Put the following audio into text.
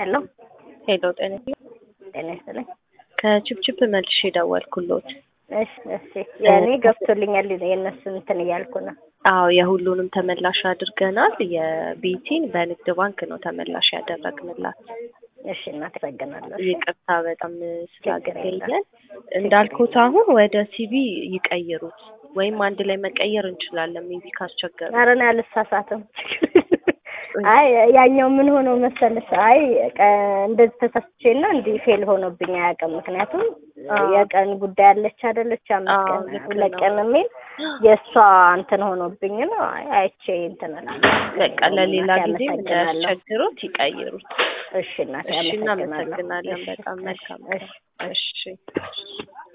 ሄሎ ሄሎ ጤና ጤና ይስጥልኝ። ከችፕችፕ መልሼ ደወልኩሎት። እሺ እሺ፣ የእኔ ገብቶልኛል። የእነሱን እንትን እያልኩ ነው። አዎ የሁሉንም ተመላሽ አድርገናል። የቤቲን በንግድ ባንክ ነው ተመላሽ ያደረግንላት። እሺ እናት አመሰግናለሁ። ይቅርታ በጣም ስላገለየን። እንዳልኩት አሁን ወደ ሲቪ ይቀይሩት ወይም አንድ ላይ መቀየር እንችላለን። ሜቢ ካስቸገሩ ኧረ እኔ አልሳሳትም። አይ ያኛው ምን ሆኖ መሰለሽ፣ አይ ቀ- እንደዚህ ተሳስቼና እንዲህ ፌል ሆኖብኝ አያውቅም። ምክንያቱም የቀን ጉዳይ አለች አይደለች፣ አምስት አዎ፣ ቀን ልክ ሁለት ነው። ቀን የሚል የእሷ እንትን ሆኖብኝ ነው። አይ አይቼ እንትን እላለሁ። በቃ ለሌላ እናቴ ጊዜ አመሰግናለሁ። እንዳያስቸግሩት ይቀይሩት። እሺ እናቴ እሺ አመሰግናለሁ። እናመሰግናለን። እሺ፣ በጣም እሺ፣ መልካም እሺ። እሺ